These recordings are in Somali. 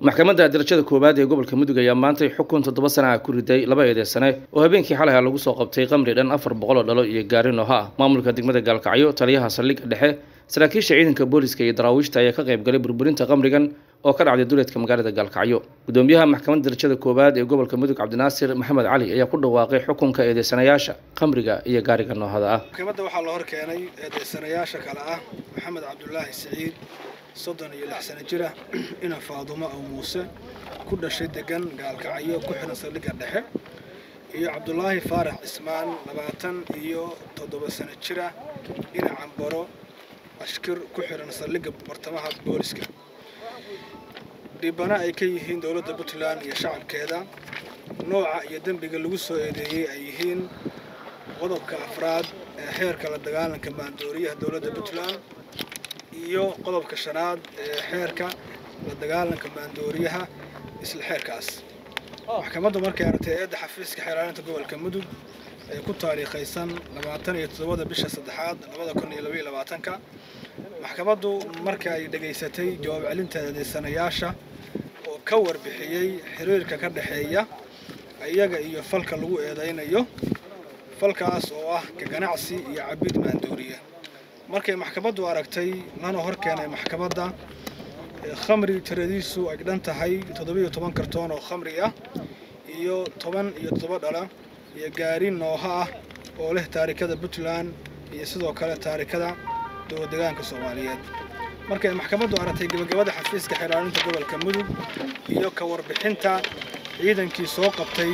maxkamadda darajada koowaad ee gobolka mudug ayaa maantay xukun toddoba sana ah ku riday laba eedeysane oo habeenkii xalay lagu soo qabtay qamri dhan afar boqol oo dhalo iyo gaari nooha ah maamulka degmada gaalkacyo taliyaha saldhigga dhexe saraakiisha ciidanka booliska iyo daraawiishta ayaa ka qayb galay burburinta qamrigan oo ka dhacday duleedka magaalada gaalkacyo gudoomiyaha maxkamadda darajada koowaad ee gobolka mudug cabdinaasir maxamed cali ayaa ku dhawaaqay xukunka eedeysanayaasha qamriga iyo gaariga noohada ah maxkamadda waxaa la hor keenay eedeysanayaasha kale ah maxamed cabdulaahi siciid soddon iyo lix sano jira ina faadumo aw muuse ku dhashay degan gaalkacyo ku xihan saldhigga dhexe iyo cabdulaahi faarax cismaan labaatan iyo toddoba sano jira ina cambaro ashkir ku xihan saldhigga bartamaha booliska dhibana ay ka yihiin dowladda puntland iyo shacabkeeda nooca iyo dembiga lagu soo eedeeyey ay yihiin qodobka afraad ee xeerka la dagaalanka maandooriyaha dowladda puntland iyo qodobka shanaad ee xeerka la dagaalanka maandooriyaha isla xeerkaas maxkamaddu markay aragtay eedda xafiiska xeelaalinta gobolka mudug ee ku taariikhaysan labaatan iyo toddobada bisha saddexaad labada kun iyo labaiyo labaatanka maxkamaddu marka ay dhegaysatay jawaab celinta eedeysanayaasha oo ka warbixiyey xiriirka ka dhexeeya iyaga iyo falka lagu eedaynayo falkaas oo ah ka ganacsi iyo cabid maandooriya markay maxkamaddu aragtay lana hor keenay maxkamadda khamri tiradiisu ay dhan tahay toddobiyo toban kartoon oo khamri ah iyo toban iyo toddoba dhala iyo gaari nooha ah oo leh taarikada puntland iyo sidoo kale taarikada dowladegaanka soomaaliyeed markay maxkamaddu aragtay gebagabada xafiiska xeelaalinta gobolka mudug iyo ka warbixinta ciidankii soo qabtay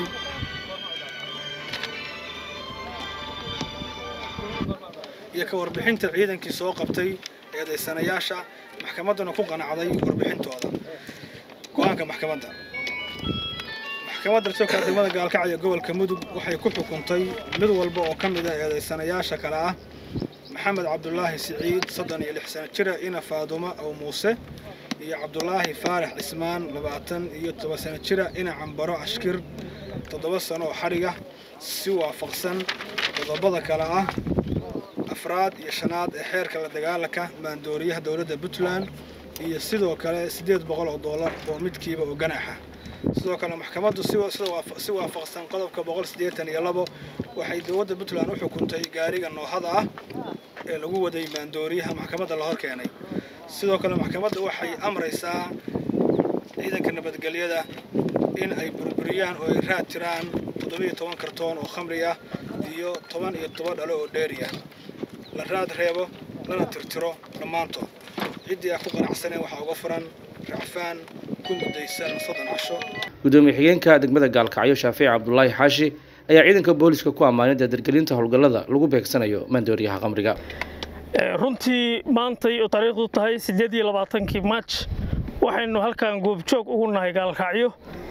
iyo ka warbixinta ciidankii soo qabtay eedaysanayaasha maxkamadduna ku qanacday warbixintooda go-aanka maxkamadda maxkamadda rasuulka degmada gaalkacyo gobolka mudug waxay ku xukuntay mid walba oo ka mid a eedaysanayaasha kale ah maxamed cabdulaahi siciid soddon iyo lix sano jira ina faadumo aw muuse iyo cabdulaahi faarax cismaan labaatan iyo toban sano jira ina cambaro ashkir toddoba sano oo xadhiga si waafaqsan qodobada kale ah afraad iyo shanaad ee xeerka la dagaalanka maandooriyaha dowladda puntland iyo sidoo kale siddeed boqol oo dollar oo midkiiba oo ganaxa sidoo kale maxkamaddu si waafaqsan qodobka boqol siddeetan iyo labo waxay dowladda puntland u xukuntay gaariga noohada ah ee lagu waday maandooriyaha maxkamadda la hor keenay sidoo kale maxkamadda waxay amraysaa ciidanka nabadgelyada in ay burburiyaan oo ay raad tiraan toddobiyo toban kartoon oo khamri ah iyo toban iyo toban dhalo oo dheeri ah la raad reebo lana tirtiro dhammaantood ciddii ah ku qanacsaneen waxaa uga furan racfaan ku mudaysan soddon casho gudoomiye xigeenka degmada gaalkacyo shaafici cabdulaahi xaashi ayaa ciidanka booliska ku ammaanay dardargelinta howlgallada lagu beegsanayo maandooriyaha qamriga runtii maantay oo taariikhdu tahay siddeed iyo labaatankii maaj waxaynu halkan goobjoog ugu nahay gaalkacyo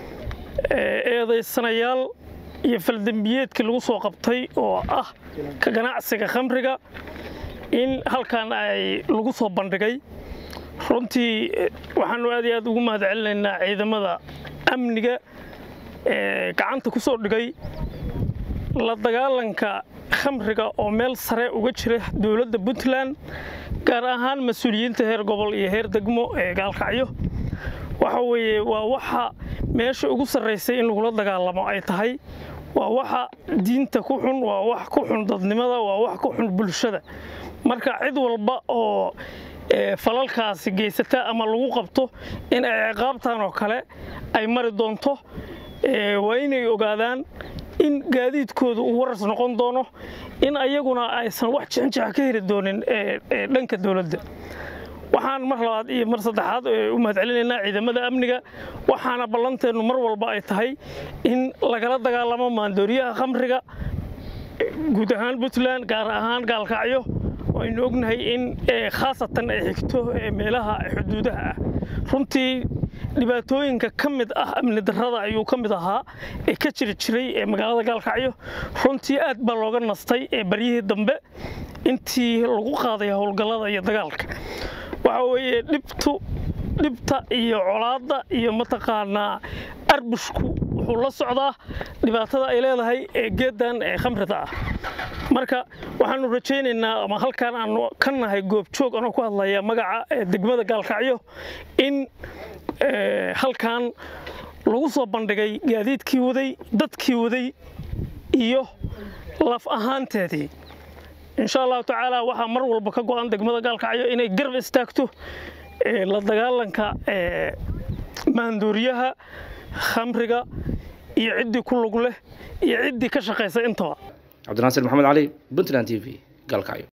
eedaysanayaal iyo faldembiyeedkii lagu soo qabtay oo ah ka ganacsiga khamriga in halkan ay lagu soo bandhigay runtii waxaanu aad iyo aad ugu mahad celinaynaa ciidamada amniga ee gacanta ku soo dhigay la dagaalanka khamriga oo meel sare uga jira dowladda puntland gaar ahaan mas-uuliyiinta heer gobol iyo heer degmo ee gaalkacyo waxa weeye waa waxa meesha ugu sarraysay in lagula dagaalamo ay tahay waa waxa diinta ku xun waa wax ku xun dadnimada waa wax ku xun bulshada marka cid walba oo falalkaasi geysata ama lagu qabto in ay ciqaabtan oo kale ay mari doonto waa inay ogaadaan in gaadiidkooda uu waras noqon doono in ayaguna aysan wax jixinjixa ka heli doonin dhanka dowladda waxaan mar labaad iyo mar saddexaad u mahad celinaynaa ciidamada amniga waxaana ballanteennu mar walba ay tahay in lagala dagaalamo maandooriyaha khamriga guud ahaan puntland gaar ahaan gaalkacyo aynu ognahay in khaasatan ay xigto meelaha xuduudaha ah runtii dhibaatooyinka ka mid ah amni darrada ayuu ka mid ahaa ee ka jiri jiray ee magaalada gaalkacyo runtii aad baa looga nastay ee baryihii dambe intii lagu qaaday howlgallada iyo dagaalka waxa weeye dhibtu dhibta iyo colaadda iyo mataqaanaa arbushku wuxuu la socdaa dhibaatada ay leedahay ee geeddan ee khamrida ah marka waxaanu rajaynaynaa ama halkaan aanu ka nahay goobjoog anoo ku hadlaya magaca degmada gaalkacyo in halkan lagu soo bandhigay gaadiidkii waday dadkii waday iyo laf ahaanteedii insha allahu tacaala waxaa mar walba ka go'an degmada gaalkacyo inay garab istaagto la dagaalanka maanduuriyaha khamriga iyo ciddii ku lug leh iyo ciddii ka shaqaysa intaba cabdinaasir maxamed cali puntland t v gaalkacyo